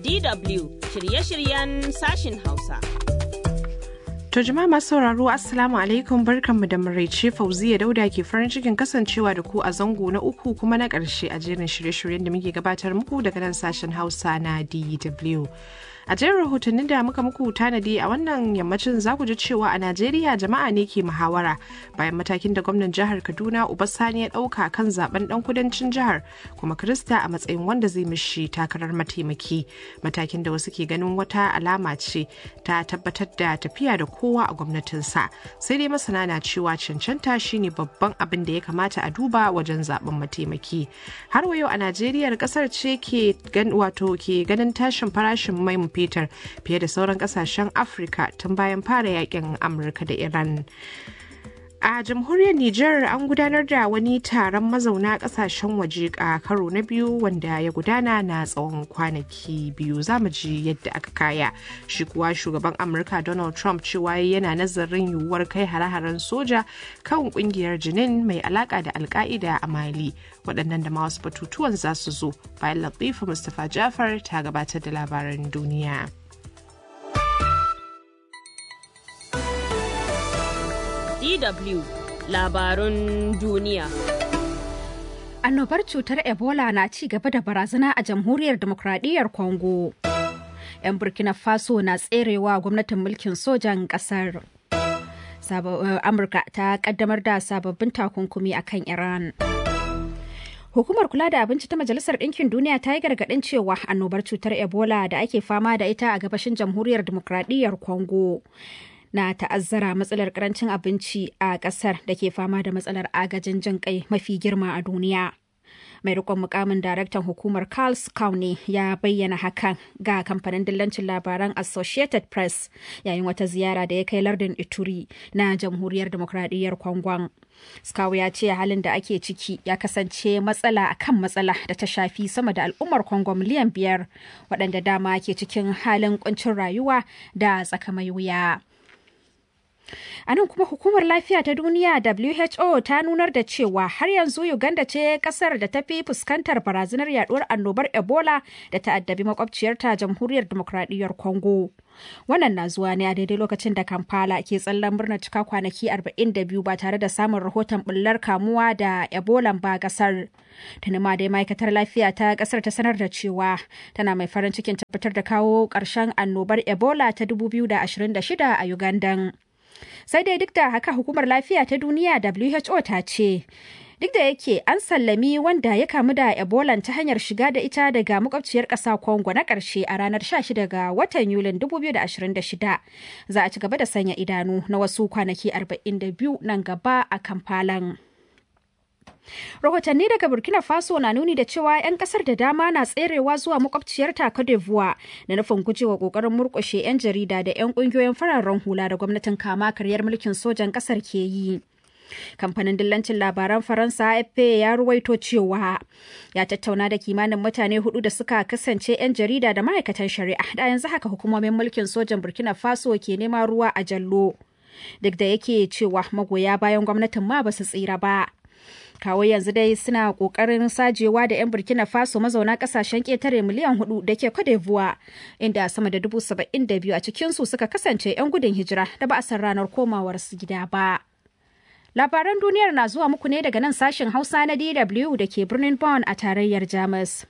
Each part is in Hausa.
DW shirye-shiryen sashin Hausa. To jama'a masu sauraro Assalamu alaikum barkanmu da maraice Fauziya Dauda ke farin cikin kasancewa da ku a zango na uku kuma na ƙarshe a jerin shirye-shiryen da muke gabatar muku daga nan sashen Hausa na DW. A jerin rahotannin da muka muku tanadi a wannan yammacin za ku ji cewa a Najeriya jama'a ne ke muhawara bayan matakin da gwamnan jihar Kaduna Sani ya ɗauka kan zaben ɗan kudancin jihar kuma Krista a matsayin wanda zai mishi takarar mataimaki. Matakin da wasu ke ganin wata alama ce ta tabbatar da tafiya da kowa a gwamnatinsa. Sai dai masana na cewa cancanta shine babban abin da ya kamata a duba wajen zaben mataimaki. Har wa yau a Najeriya kasar ce ke wato ke ganin tashin farashin mai fetur fiye da sauran kasashen afirka tun bayan fara yakin amurka da iran a jamhuriyar niger an gudanar da wani taron mazauna kasashen waje a karo na biyu wanda ya gudana na tsawon kwanaki biyu za mu ji yadda aka kaya shi kuwa shugaban amurka donald trump cewa yana nazarin yiwuwar kai hare-haren soja kan kungiyar jinin mai alaka da alka'ida a mali waɗannan da ma wasu batutuwan za su zo bayan latifa mustapha jafar ta gabatar da labaran duniya. DW labarun duniya. Annobar cutar Ebola na ci gaba da barazana a jamhuriyar demokradiyyar Congo. 'Yan Burkina Faso na tserewa gwamnatin mulkin sojan ƙasar. Amurka ta kaddamar da sababbin takunkumi a kan Iran. Hukumar kula da abinci ta Majalisar Ɗinkin Duniya ta yi gargaɗin cewa annobar cutar Ebola da ake fama da ita a gabashin jamhuriyar demokradiyyar Congo. na ta'azzara matsalar karancin abinci a kasar da ke fama da matsalar agajin jin kai mafi girma a duniya. Mai rikon mukamin daraktan hukumar Carl County ya bayyana hakan ga kamfanin dillancin labaran Associated Press yayin wata ziyara da ya kai lardin Ituri na jamhuriyar demokradiyyar Kwangon. Skawu ya ce halin da ake ciki ya kasance matsala akan matsala da ta shafi sama da al'ummar Kongo miliyan biyar waɗanda dama ke cikin halin kuncin rayuwa da tsakamai wuya. A nan kuma hukumar lafiya ta duniya WHO ta nunar da cewa har yanzu Uganda ce kasar da ta fi fuskantar barazanar yaduwar annobar Ebola da ta addabi makwabciyarta jamhuriyar demokradiyyar Congo. Wannan na zuwa ne a daidai lokacin da Kampala ke tsallan murna cika kwanaki 42 ba tare da samun rahoton bullar kamuwa da Ebola ba kasar. Tuni ma dai ma'aikatar lafiya ta kasar ta sanar da cewa tana mai farin cikin tabbatar da kawo ƙarshen annobar Ebola ta 2026 a Uganda. sai dai duk da haka hukumar lafiya ta duniya who ta ce duk da yake an sallami wanda ya kamu da ebola ta hanyar shiga da ita daga makwabciyar ƙasa congo na ƙarshe a ranar 16 ga watan yulin 2026 za a ci gaba da sanya idanu na wasu kwanaki 42 nan gaba a kamfalan. Rahotanni daga Burkina Faso na nuni da cewa 'yan kasar da dama na tserewa zuwa makwabciyar Cote d'Ivoire da nufin gujewa kokarin murkushe 'yan jarida da 'yan kungiyoyin fararen hula da gwamnatin kama karyar mulkin sojan kasar ke yi. Kamfanin dillancin labaran Faransa AFP ya ruwaito cewa ya tattauna da kimanin mutane hudu da suka kasance 'yan jarida da ma'aikatan shari'a da yanzu haka hukumomin mulkin sojan Burkina Faso ke nema ruwa a jallo. Duk da yake cewa magoya bayan gwamnatin ma ba su tsira ba. kawo yanzu dai suna kokarin sajewa da 'yan burkina faso mazauna kasashen ketare miliyan hudu da ke d'Ivoire inda sama da dubu saba'in da biyu a cikinsu suka kasance 'yan gudun hijira da ba a san ranar komawar su gida ba labaran duniyar na zuwa muku ne daga nan sashen hausa na dw da ke birnin bonn a tarayyar jamus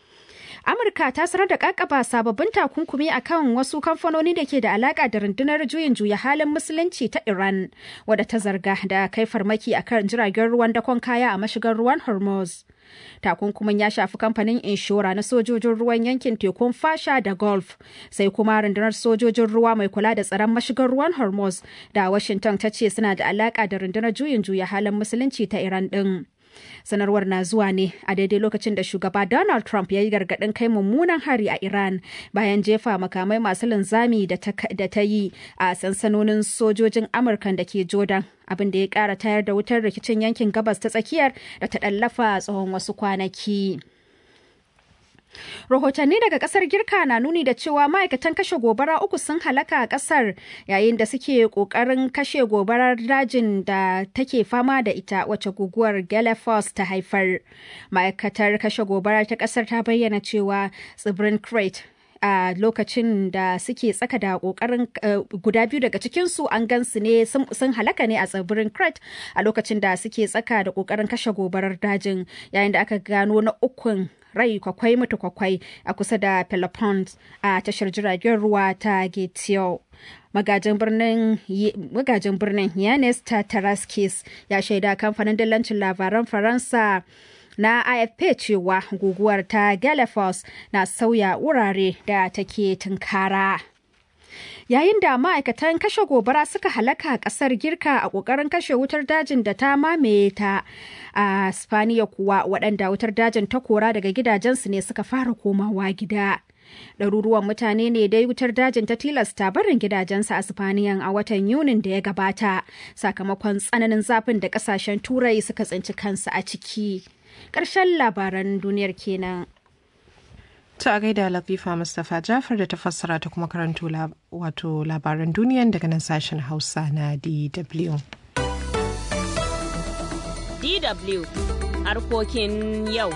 Amurka ta sanar da kakaba sababbin takunkumi akan wasu kamfanoni da ke da alaka da rundunar juyin juya halin musulunci ta Iran, wadda ta zarga da kai farmaki akan jiragen ruwan dakon kaya a mashigar ruwan Hormuz. Takunkumin ya shafi kamfanin inshora na sojojin ruwan yankin tekun fasha da Gulf, sai kuma rundunar sojojin ruwa mai kula da tsaron mashigar ruwan Hormuz da Washington ta ce suna da alaka da rundunar juyin juya halin musulunci ta Iran din. sanarwar na zuwa ne a daidai lokacin da shugaba donald trump ya yi gargaɗin kai mummunan hari a iran bayan jefa makamai masu linzami da ta yi a sansanonin sojojin amurkan da ke jordan abin da ya ƙara tayar da wutar rikicin yankin gabas ta tsakiyar da ta ɗallafa tsawon wasu kwanaki. Rahotanni daga kasar Girka na nuni da cewa ma'aikatan kashe gobara uku sun halaka a kasar yayin da suke kokarin kashe gobarar dajin da take fama da ita wacce guguwar Galapagos ta haifar. Ma'aikatar kashe gobara ta kasar ta bayyana cewa tsibirin Crete a lokacin da suke tsaka da kokarin guda biyu daga cikinsu an gansu ne sun halaka ne a tsibirin crete a lokacin da suke tsaka da kokarin kashe gobarar dajin yayin da aka gano na ukun rai kwakwai mutu kwakwai a kusa da pelopons a tashar jiragen ruwa ta getio magajin birnin magajin birnin yanis tataraskis ya shaida kamfanin dillancin labaran faransa na afp cewa guguwar ta galapagos na sauya wurare da take tunkara yayin da ma'aikatan kashe gobara suka halaka kasar girka a kokarin kashe wutar dajin da ta mamaye ta a spaniya kuwa waɗanda wutar dajin ta kora daga gidajensu ne suka fara komawa gida ɗaruruwan mutane ne dai wutar dajin ta tilasta barin gidajensu a Sifaniyan a watan Yunin da ya gabata sakamakon tsananin zafin da ƙasashen turai suka tsinci kansu a ciki. Ƙarshen labaran duniyar kenan. Ta a gaida Latifa Mustapha Jafar da ta fassara ta kuma karanto wato labaran duniyan daga nan sashen Hausa na DW. DW harkokin yau.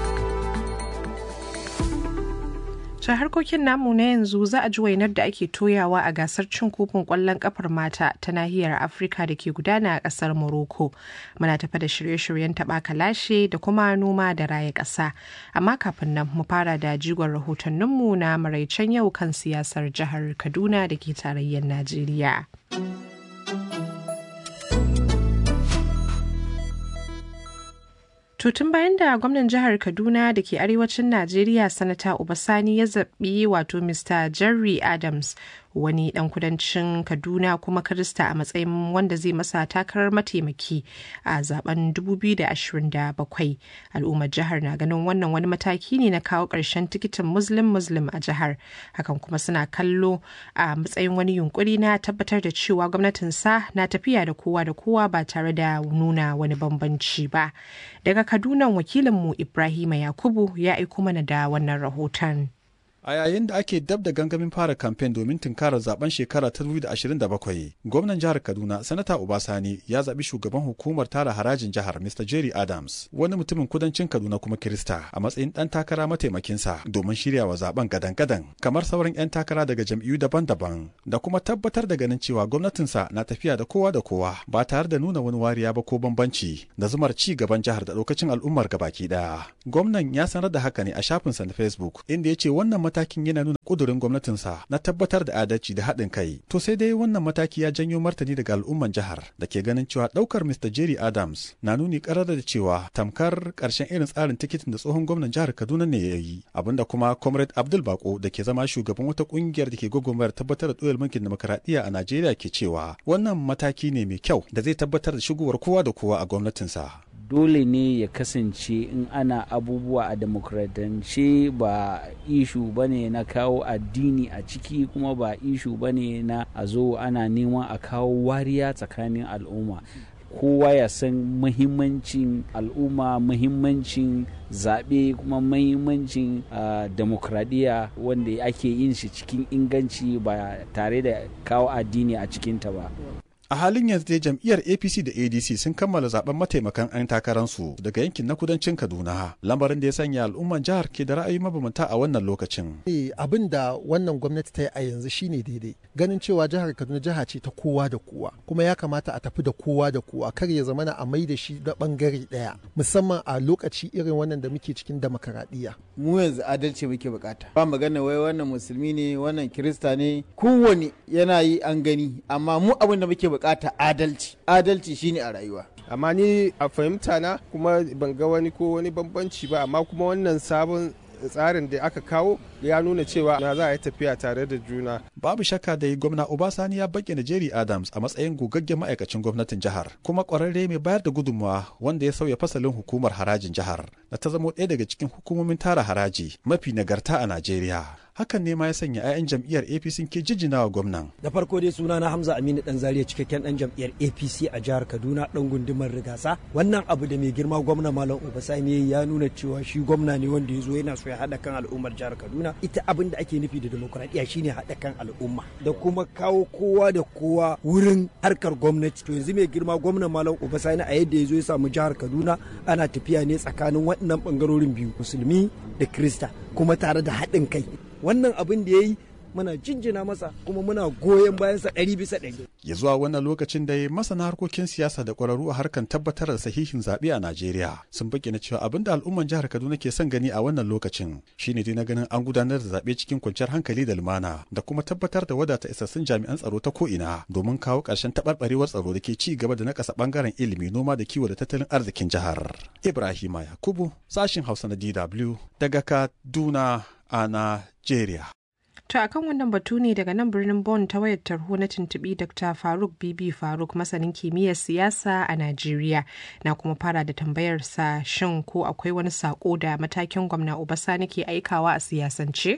ta harkokin namu na yanzu za a ji wainar da ake toyawa a gasar cin kofin kwallon kafar mata ta nahiyar afirka da ke gudana a kasar morocco muna tafa da shirye-shiryen taɓa kalashe da kuma noma da raya ƙasa amma kafin nan mu fara da jigon rahotanninmu na maraicen yau kan siyasar jihar kaduna da ke tarayyar najeriya tun bayan da gwamnan jihar Kaduna da ke arewacin Najeriya sanata Obasani ya zaɓi wato Mr. Jerry Adams wani dan kudancin Kaduna kuma Kirista a matsayin wanda zai masa takarar mataimaki a zaben 2027. Al'ummar jihar na ganin wannan wani mataki ne na kawo ƙarshen tikitin Muslim Muslim a jihar. Hakan kuma suna kallo a matsayin wani yunkuri na tabbatar da cewa gwamnatinsa na tafiya da kowa da kowa ba tare da nuna wani bambanci ba. Daga Kaduna wakilinmu Ibrahima Yakubu ya aiko mana da wannan rahoton. A yayin da ake dab da gangamin fara kamfen domin tunkarar zaben shekara ta 2027, gwamnan jihar Kaduna, Sanata Obasani ya zaɓi shugaban hukumar tara harajin jihar Mr. Jerry Adams, wani mutumin kudancin Kaduna kuma Kirista, a matsayin ɗan takara mataimakinsa domin shirya wa zaben gadan-gadan, kamar sauran 'yan takara daga jam'iyyu daban-daban, da kuma tabbatar da ganin cewa gwamnatinsa na tafiya da kowa da kowa ba tare da nuna wani wariya ba ko bambanci da zumar ci gaban jihar da lokacin al'ummar gabaki ɗaya. Gwamnan ya sanar da haka ne a shafinsa na Facebook, inda ya ce wannan matakin yana nuna kudurin gwamnatinsa na tabbatar da adalci da haɗin kai. To sai dai wannan mataki ya janyo martani daga al'umman jihar da ke ganin cewa ɗaukar Mr. Jerry Adams na nuni ƙarar da cewa tamkar ƙarshen irin tsarin tikitin da tsohon gwamnan jihar Kaduna ne ya yi. Abinda kuma Comrade Abdul Bako da ke zama shugaban wata ƙungiyar da ke gwagwarmayar tabbatar da ɗoyar mulkin demokaradiyya a Najeriya ke cewa wannan mataki ne mai kyau da zai tabbatar da shigowar kowa da kowa a gwamnatinsa. dole ne ya kasance in ana abubuwa a demokratance ba ishu ba ne na kawo addini a ciki kuma ba ishu ba ne na a zo ana neman a kawo wariya tsakanin al'umma kowa ya san muhimmancin al'umma muhimmancin zaɓe kuma muhimmancin uh, demokradiyya wanda ake yin shi cikin inganci ba tare da kawo addini a cikinta ba a halin yanzu dai jam'iyyar apc da adc sun kammala zaben mataimakan 'yan takararsu daga yankin na kudancin kaduna lamarin da ya sanya al'umman jihar ke da ra'ayi mabambanta a wannan lokacin abin da wannan gwamnati ta yi a yanzu shine daidai ganin cewa jihar kaduna jiha ce ta kowa da kowa kuma ya kamata a tafi da kowa da kowa kar ya zamana a mai da shi da bangare daya musamman a lokaci irin wannan da muke cikin demokaradiyya mu yanzu adalci muke bukata ba magana wai wannan musulmi ne wannan kirista ne kowane yana yi an gani amma mu abin da muke bukata adalci adalci shine a rayuwa amma ni a fahimta na kuma ban ga wani ko wani bambanci ba amma kuma wannan sabon tsarin da aka kawo ya nuna cewa na za a yi tafiya tare da juna. Babu shakka da gwamna Obasani ya bayyana Jerry Adams a matsayin gogaggen ma'aikacin gwamnatin jihar, kuma ƙwararre mai bayar da gudunmawa wanda ya sauya fasalin hukumar harajin jihar, da ta zamo ɗaya daga cikin hukumomin tara haraji mafi nagarta a Najeriya. hakan ne ma ya sanya 'ya'yan jam'iyyar apc ke jijjina wa gwamnan da farko dai suna na hamza aminu dan zariya cikakken dan jam'iyyar apc a jihar kaduna dan gundumar rigasa wannan abu da mai girma gwamna malam obasani ya nuna cewa shi gwamna ne wanda ya zo yana so ya haɗa kan al'ummar jihar kaduna ita abin da ake nufi da demokuraɗiyya shine haɗa kan al'umma da kuma kawo kowa da kowa wurin harkar gwamnati to yanzu mai girma gwamna malam obasani a yadda ya zo ya samu jihar kaduna ana tafiya ne tsakanin waɗannan ɓangarorin biyu musulmi da krista kuma tare da haɗin kai wannan abin da ya yi muna jinjina masa kuma muna goyon bayansa ɗari bisa ɗari. Ya zuwa wannan lokacin da masana harkokin siyasa da ƙwararru a harkar tabbatar da sahihin zaɓe a Najeriya sun bayyana cewa abin da al'umman jihar Kaduna ke son gani a wannan lokacin shine dai na ganin an gudanar da zaɓe cikin kwanciyar hankali da lumana da kuma tabbatar da wadata isassun jami'an tsaro ta ko'ina domin kawo ƙarshen taɓarɓarewar tsaro da ke ci gaba da nakasa ɓangaren ilimi noma da kiwo da tattalin arzikin jihar. Ibrahima Yakubu sashin Hausa na DW daga Kaduna a Najeriya. To a kan wannan batu ne daga nan birnin Bonn ta wayar tarho na tuntuɓi Dr. Faruk Bibi Faruk masanin kimiyyar siyasa a Najeriya na kuma fara da tambayar sa shin ko akwai wani sako da matakin gwamna Obasani ke aikawa a siyasance?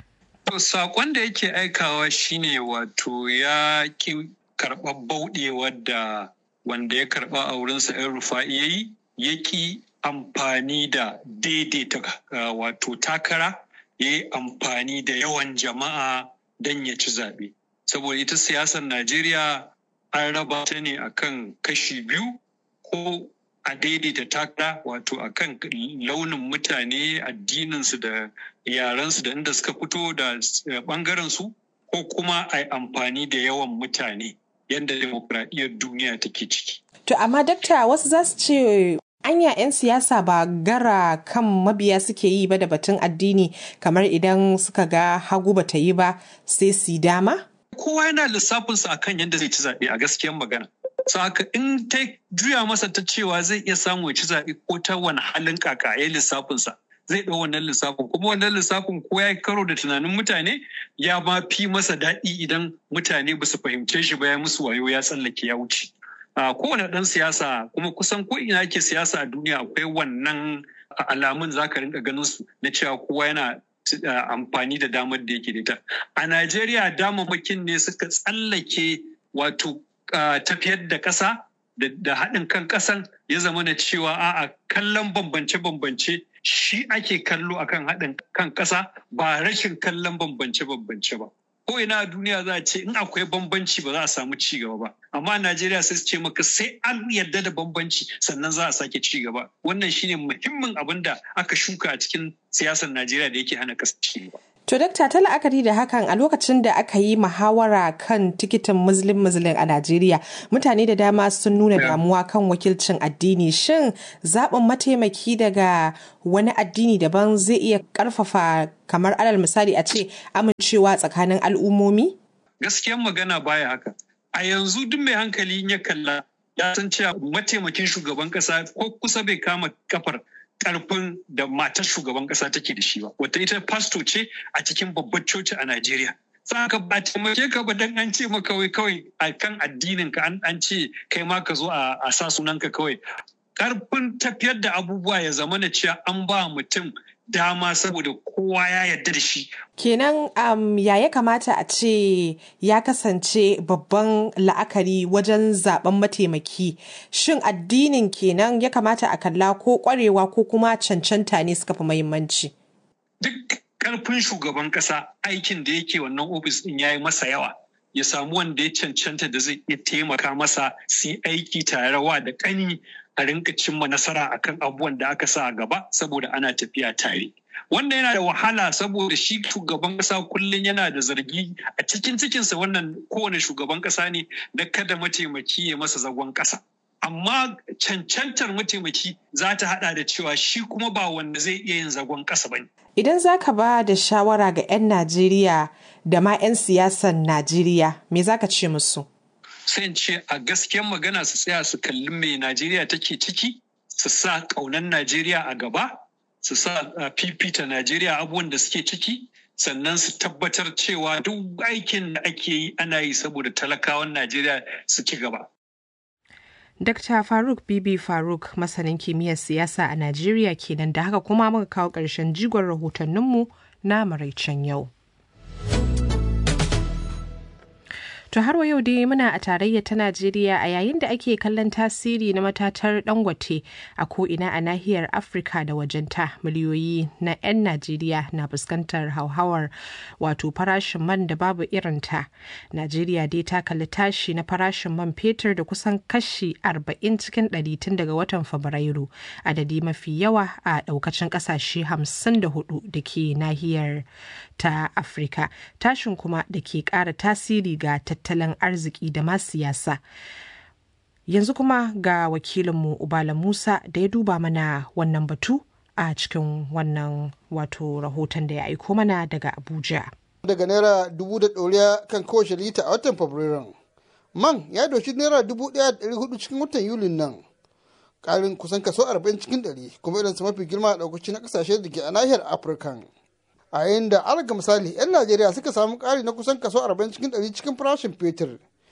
To sakon da yake aikawa shine wato ya ki karɓar bauɗewar da wanda ya karɓa a wurinsa 'yan rufa'i ya yi ya ki amfani da daidaita wato takara ya yi amfani da yawan jama'a don ya ci zaɓe. Saboda ita siyasar Najeriya an raba ta ne akan kashi biyu ko a daidaita takara wato akan launin mutane addininsu da yarensu da inda suka fito da ɓangarensu ko kuma a yi amfani da yawan mutane yadda demokradiyyar duniya take ciki. To amma dakta wasu za su ce anya 'yan siyasa ba gara kan mabiya suke yi ba da batun addini kamar idan suka ga hagu ba ta yi ba sai su dama? Kowa yana lissafinsa akan yadda zai ci zaɓe a gaskiyar magana. haka in ta juya masa ta cewa zai iya samu ya ci zaɓe ko ta wani halin kaka ya lissafinsa zai ɗau wannan lissafin kuma wannan lissafin ko ya karo da tunanin mutane ya ma fi masa daɗi idan mutane ba su fahimce shi ba ya musu wayo ya tsallake ya wuce. kowane ɗan siyasa kuma kusan ko ina ake siyasa a duniya akwai wannan alamun za ka rinka ganin su na cewa kowa yana amfani da damar da yake da ita. A Najeriya damammakin ne suka tsallake wato tafiyar da ƙasa da haɗin kan ƙasan ya zama na cewa a'a kallon bambance-bambance shi ake kallo akan haɗin kan ƙasa ba rashin kallon bambance-bambance ba. ko ina a duniya za a ce in akwai bambanci ba za a samu ci gaba ba amma a Najeriya sai su ce maka sai an yarda da bambanci sannan za a sake ci gaba wannan shine muhimmin abin da aka shuka a cikin siyasar Najeriya da yake hana ƙasa ci gaba To dakta ta la'akari da hakan a lokacin da aka yi muhawara kan tikitin muslim muslim a Najeriya mutane da dama sun nuna damuwa kan wakilcin addini shin zaɓin mataimaki daga wani addini daban zai iya ƙarfafa kamar alal misali a ce amincewa tsakanin al'ummomi? Gaskiyan magana baya haka. A yanzu duk mai hankali ya kalla ya san cewa mataimakin shugaban ƙasa ko kusa bai kama kafar karfin da matar shugaban kasa take da shi ba wata ita pasto ce a cikin babbar coci a Najeriya saka ba taimake ka ba dan an ce maka kawai kawai a kan addinin ka an ce kai ma ka zo a sa sunanka kawai karfin tafiyar da abubuwa ya zama na cewa an ba mutum dama saboda kowa ya yarda da shi. Kenan um, ya ya kamata a ce ya kasance babban la'akari wajen zaben mataimaki. Shin addinin kenan ya kamata a kalla ko kwarewa ko kuma cancanta ne suka fi muhimmanci? Duk karfin shugaban kasa aikin da yake wannan ofis din ya yi masa yawa. Ya samu wanda ya cancanta da zai iya taimaka masa su aiki tare wa da kani a rinka cimma nasara akan abubuwan da aka sa a gaba saboda ana tafiya tare. Wanda yana da wahala saboda shi shugaban kasa kullum yana da zargi a cikin cikinsa wannan kowane shugaban kasa ne da kada mataimaki ya masa zagon kasa. Amma cancantar mataimaki za ta hada da cewa shi kuma ba wanda zai iya yin zagon kasa ba ne. Idan za ka ba da shawara ga 'yan Najeriya da ma 'yan siyasan Najeriya, me za ka ce musu? sai ce a gaskiyar magana su tsaya su kalli mai Najeriya take ciki, su sa ƙaunar Najeriya a gaba, su sa fifita Najeriya abubuwan da suke ciki, sannan su tabbatar cewa duk aikin da ake yi ana yi saboda talakawan Najeriya su ci gaba. Dr. Faruk Bibi Faruk masanin kimiyyar siyasa a Najeriya kenan da haka kuma muka kawo ƙarshen jigon rahotanninmu na maraicen yau. To har wa yau dai muna a tarayya ta Najeriya a yayin da ake kallon tasiri na matatar dangote a ko'ina a nahiyar Afirka da wajenta miliyoyi na 'yan Najeriya na fuskantar hauhawar wato farashin man da babu irinta. Najeriya dai ta kalli tashi na farashin man fetur da kusan kashi 40 cikin 100 tun daga watan Fabrairu adadi mafi yawa a daukacin kasashe 54 da ke nahiyar ta Afirka. Tashin kuma da ke kara tasiri ga tattalin arziki da ma siyasa. Yanzu kuma ga wakilinmu Ubala Musa da ya duba mana wannan batu a cikin wannan wato rahoton da ya aiko mana daga Abuja. Daga naira dubu da ɗoriya kan kowace lita a watan Fabrairun. Man ya doshi naira dubu ɗaya da ɗari hudu cikin watan Yulin nan. Ƙarin kusan kaso arba'in cikin ɗari kuma irinsa mafi girma a ɗaukaci na ƙasashe da ke a nahiyar Afirka. a yayin da alga misali 'yan najeriya suka samu ƙari na kusan kaso 40 cikin 100 cikin farashin fetur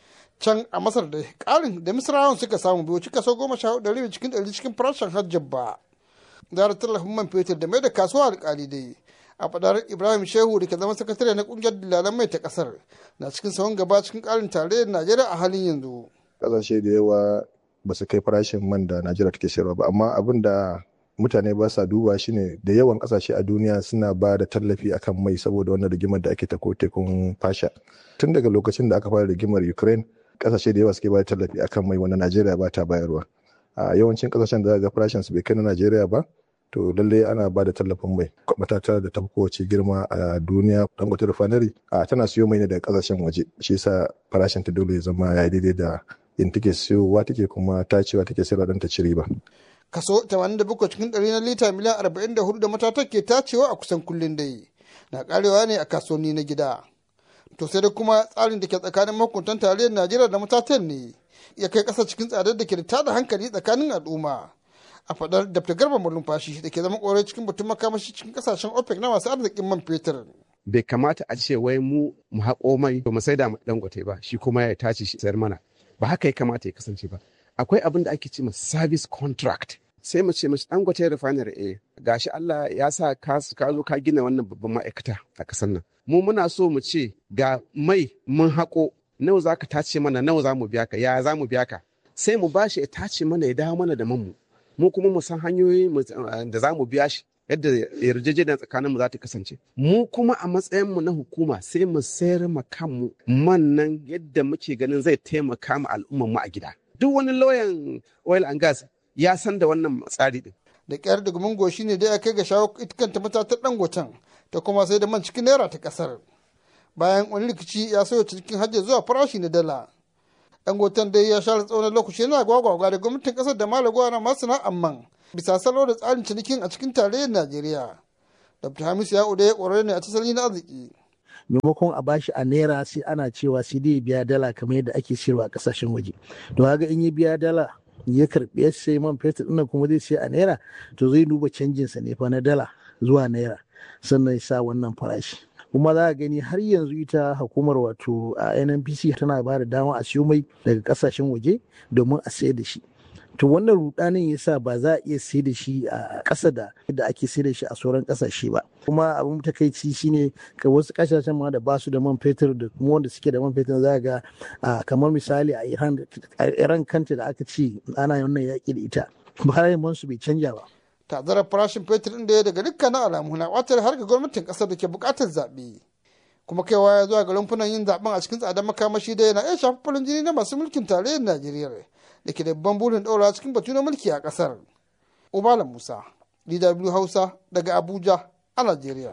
can a masar da ƙarin da misrawan suka samu bai wuce kaso 14 cikin 100 cikin farashin hajjab ba zara tallafin man fetur da mai da kasuwa alƙali dai a fadar ibrahim shehu da ke zama sakatare na ƙungiyar dillalan mai ta ƙasar na cikin sahun gaba cikin ƙarin tarayyar najeriya a halin yanzu ƙasashe da yawa ba su kai farashin man da najeriya take sayarwa ba amma abin da mutane ba sa duba shine da yawan kasashe a duniya suna ba da tallafi akan mai saboda wannan rigimar da ake ta tekun fasha tun daga lokacin da aka fara rigimar ukraine kasashe da yawa suke ba da tallafi akan mai wanda najeriya ba ta bayarwa a yawancin kasashen da ga farashin su bai kai na najeriya ba to lallai ana ba da tallafin mai matata da ta kowace girma a duniya dangote refinery a tana siyo mai ne daga kasashen waje shi yasa farashin ta dole ya zama ya daidai da in take siyowa take kuma tacewa take sayarwa don ta ci riba kaso 87 cikin ɗari na lita miliyan 44 da matatar ke tacewa a kusan kullum dai na karewa ne a kasuwanni na gida to sai da kuma tsarin da ke tsakanin mahukuntan tarayyar najeriya da matatan ne ya kai ƙasa cikin tsadar da ke da tada hankali tsakanin al'umma a fadar da garba malumfashi da ke zama ƙorai cikin batun makamashi cikin ƙasashen opec na masu arzikin man fetur bai kamata a ce wai mu mu haƙo mai ba mu sai da dangote ba shi kuma ya tace shi sayar mana ba haka ya kamata ya kasance ba akwai abin da ake ce ma service contract sai mu ce mace dangote refinery eh gashi Allah ya sa ka zo ka gina wannan babban ma'aikata a kasar nan mu muna so mu ce ga mai mun haƙo nawa za ka tace mana nawa za mu biya ka ya za mu biya ka sai mu bashi ya tace mana ya dawo mana da manmu mu kuma mu san hanyoyi da za mu biya shi yadda yarjejeniya tsakanin mu za ta kasance mu kuma a matsayin mu na hukuma sai mu sayar ma kanmu man nan yadda muke ganin zai taimaka ma al'ummar mu a gida duk wani lauyan oil and gas ya san da wannan tsari din. Da kyar da gumin goshi ne da ya kai ga shawo kanta matatar dangoten ta kuma sai da man cikin naira ta kasar. Bayan wani rikici ya sauya cikin hajji zuwa farashi na dala. Dangoten dai ya share tsawon lokaci yana gwagwagwa da gwamnatin kasar da malagwa na masana'an man bisa salo da tsarin cinikin a cikin tarayyar Najeriya. Dr. Hamisu ya ya ƙwararre ne a tasali na arziki. maimakon a bashi a naira sai ana cewa sai dai biya dala kamar yadda ake siyarwa a kasashen waje to kaga in ya biya dala ya karbi ya sai man fetur ɗin kuma zai sai a naira to zai duba canjin sa ne fa na dala zuwa naira sannan ya sa wannan farashi kuma za a gani har yanzu ita hukumar wato a nnpc tana ba da dama a siyo mai daga kasashen waje domin a sayar da shi to wannan rudanin yasa ba za a iya sai da shi a ƙasa da yadda ake sai da shi a sauran ƙasashe ba kuma abin takaici shine ka wasu ƙasashen ma da ba su da man fetur da kuma wanda suke da man fetur za ga kamar misali a iran iran kanta da aka ce ana wannan yaƙi da ita bayan man su bai canja ba tazarar farashin fetur ɗin da ya daga dukkanin alamu na watar har ga gwamnatin ƙasar da ke buƙatar zaɓe kuma kaiwa ya zuwa ga rumfunan yin zaɓen a cikin tsadar makamashi da yana iya shafi farin jini na masu mulkin tarayyar najeriya da ke da babban burin ɗaura cikin batu na mulki a ƙasar. Ubala Musa, DW Hausa daga Abuja a Najeriya.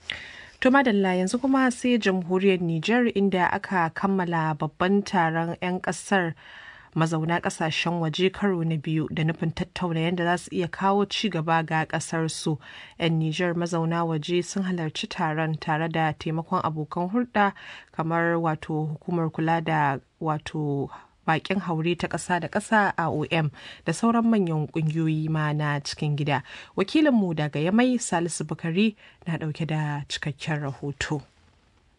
To madalla yanzu kuma sai jamhuriyar Nijar inda aka kammala babban taron 'yan ƙasar mazauna ƙasashen waje karo na biyu da nufin tattauna yadda za su iya kawo ci gaba ga ƙasar su. 'Yan Nijar mazauna waje sun halarci taron tare da taimakon abokan hulɗa kamar wato hukumar kula da wato bakin haure ta ƙasa da ƙasa a OM da sauran manyan ƙungiyoyi ma na cikin gida. Wakilinmu daga Yamai Salisu Bukari na ɗauke da cikakken rahoto.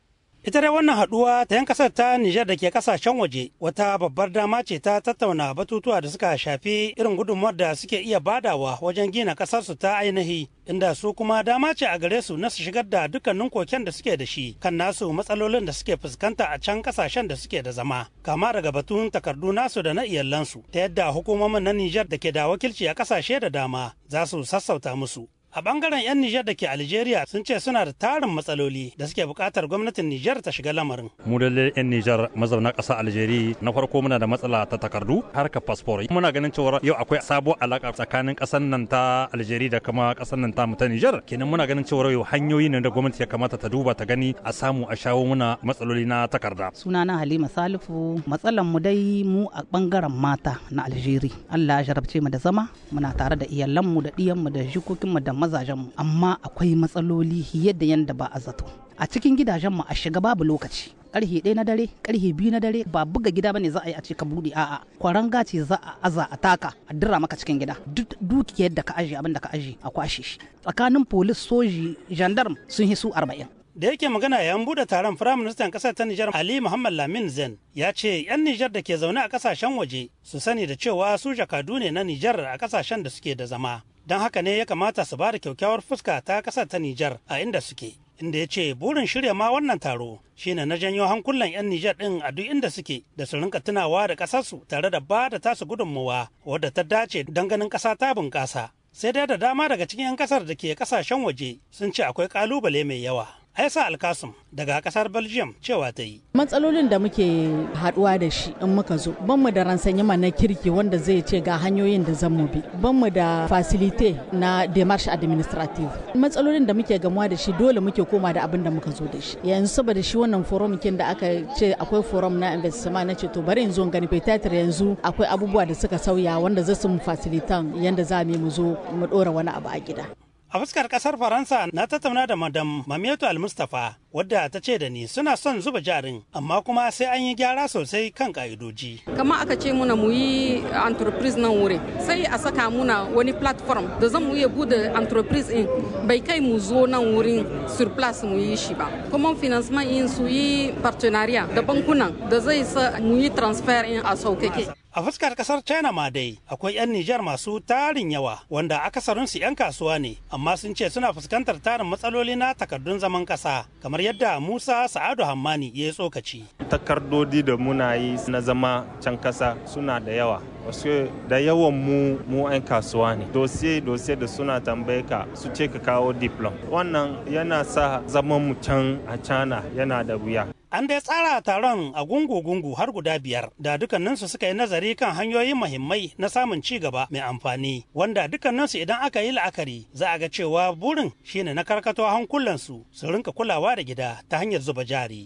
Ita dai wannan haɗuwa ta yan kasar ta Nijar da ke kasashen waje wata babbar dama ce ta tattauna batutuwa da suka shafi irin gudunmuwar da suke iya badawa wajen gina ƙasarsu ta ainihi inda su kuma dama ce a gare su na su shigar da dukkanin koken da suke da shi kan nasu matsalolin da suke fuskanta a can kasashen da suke da zama kama daga batun takardu nasu da na iyalansu ta yadda hukumomin na Nijar da ke da wakilci a kasashe da dama za su sassauta musu. A bangaren 'yan Nijar da ke Algeria sun ce suna da tarin matsaloli da suke buƙatar gwamnatin Nijar ta shiga lamarin. Mu da 'yan Nijar mazauna ƙasa Algeria na farko muna da matsala ta takardu harkar fasfor. Muna ganin cewa yau akwai sabuwar alaƙa tsakanin ƙasar nan ta Algeria da kuma ƙasar nan ta ta Nijar. Kenan muna ganin cewa yau hanyoyi ne da gwamnati ya kamata ta duba ta gani a samu a shawo muna matsaloli na takarda. Sunana Halima Salifu matsalan mu dai mu a bangaren mata na Algeria. Allah ya jarabce mu da zama muna tare da iyalanmu da ɗiyanmu da jikokinmu da mazajenmu amma akwai matsaloli yadda yanda ba a zato a cikin gidajenmu a shiga babu lokaci karhe ɗaya na dare karhe biyu na dare ba buga gida bane za a yi a ce ka buɗe a'a kwaranga ce za a aza a taka a dira maka cikin gida duk dukiyar da ka aje abin da ka aje a kwashe shi tsakanin polis soji gendarme sun hisu arba'in da yake magana yayin bude taron firaministan kasar ta Nijar Ali Muhammad Lamin Zen ya ce 'yan Nijar da ke zaune a kasashen waje su sani da cewa su jakadu ne na Nijar a kasashen da suke da zama don haka ne ya kamata su ba da kyakkyawar fuska ta kasar ta Nijar a inda suke inda ya ce burin shirya ma wannan taro shine na janyo hankulan 'yan Nijar ɗin a duk inda suke da su rinka tunawa da ƙasarsu tare da ba da tasu gudunmawa wadda ta dace don ganin ƙasa ta bunƙasa sai dai da dama daga cikin 'yan kasar da ke kasashen waje sun ce akwai ƙalubale mai yawa Aisa Alkasum daga kasar Belgium cewa ta yi. Matsalolin da muke haduwa da shi in muka zo, ban mu da ransanyama na kirki wanda zai ce ga hanyoyin da zan mu bi, ban mu da facilite na demarche administrative. Matsalolin da muke gamuwa da shi dole muke koma da abin da muka zo da shi. Yanzu saboda shi wannan forum kin da aka ce akwai forum na investment na ce to bari in zo gani petatir yanzu akwai abubuwa da suka sauya wanda za su mu facilitan yanda za mu zo mu dora wani abu a gida. A fuskar kasar Faransa na tattauna da Madam Mamietu Al-Mustapha wadda ta ce da ni suna son zuba jarin amma kuma sai an yi gyara sosai kan ka'idoji. Kama aka ce muna mu yi entreprise nan wuri sai a saka muna wani platform da zan mu iya bude entreprise in bai kai mu zo nan wurin surplus mu yi shi ba. Kuma financement in su yi partenariat da bankunan da zai sa mu yi transfer in a saukake. A fuskar kasar China ma dai akwai 'yan Nijar masu tarin yawa wanda akasarinsu 'yan kasuwa ne amma sun ce suna fuskantar tarin matsaloli na takardun zaman kasa kamar yadda Musa Sa'adu Hammani ya yi tsokaci. Takardodi da muna yi na zama can kasa suna da yawa. Wasu da yawan mu mu 'yan kasuwa ne. Dosiye dosiye da suna tambaye ka su ce ka kawo diplom. Wannan yana sa zaman mu can a China yana da wuya. An dai tsara taron a gungu-gungu har guda biyar da dukkaninsu suka yi nazari kan hanyoyin mahimmai na samun ci gaba mai amfani wanda dukkaninsu idan aka yi la'akari za a ga cewa burin shine na karkato hankulansu su rinka kulawa da gida ta hanyar zuba jari.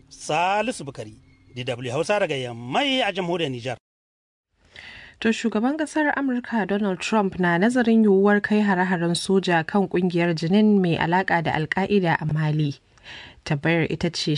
Salisu Bukari, DW Hausa daga Yammai a jamhuriyar Nijar. To shugaban kasar Amurka Donald Trump na nazarin yiwuwar kai hare-haren soja kan kungiyar jinin mai alaka da alka'ida a Mali. Tabbayar ita ce